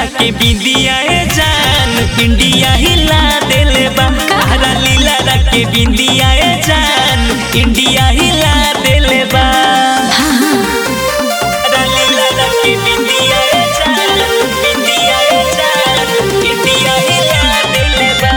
के बिंदिया ए जान इंडिया हिला देले बा तारा लीला के बिंदिया ए जान इंडिया हिला देले बा तारा लीला के बिंदिया ए जान बिंदिया ए जान इंडिया हिला देले बा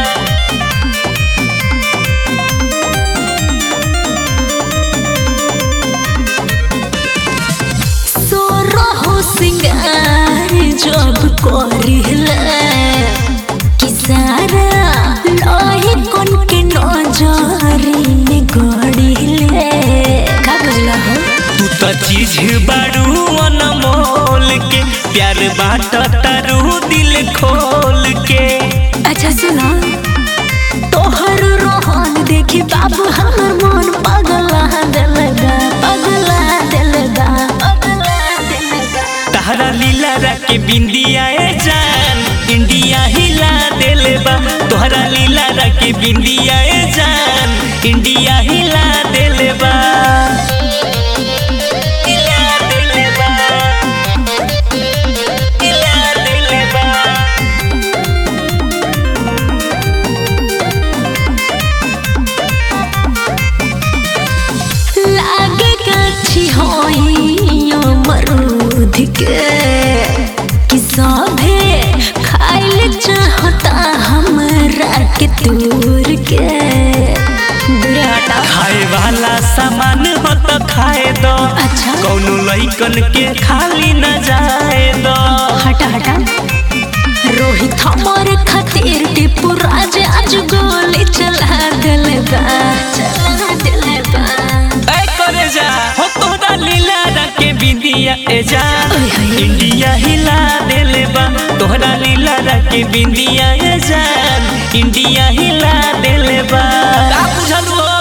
सोरहो सिंगार जब करिला कि सारा लोही कोन के नजरी में गड़िले का बुझला हो तू तो चीज बारू अनमोल के प्यार बाट तारू दिल खोल के अच्छा सुना तोहर रोहन देखी बाबू हमर मन पगला दिलगा पगला दिलगा पगला दिलगा तारा लीला के बिंदिया ए जान इंडिया हिला देले बा तोहरा लीला के बिंदिया ए जान इंडिया हिला देले बा हिला देले बा हिला देले बा लागे गाछी होइयो मरूद के कि सभे खाइल चाहता हमरा के दूर के दूर हटा खाए वाला सामान हो तो खाए दो अच्छा कौनो लइकन के खाली न जाए दो हटा हटा रोहित हमारे खातिर टिपू राज आज गोली चला दिल बा चला दिल बा ऐ करे जा हो तोरा लीला के बिंदिया ए जा ओए होए। इंडिया हिला देले बा तोहरा लीला के बिंदिया ए जान इंडिया हिला देले बा का बुझल हो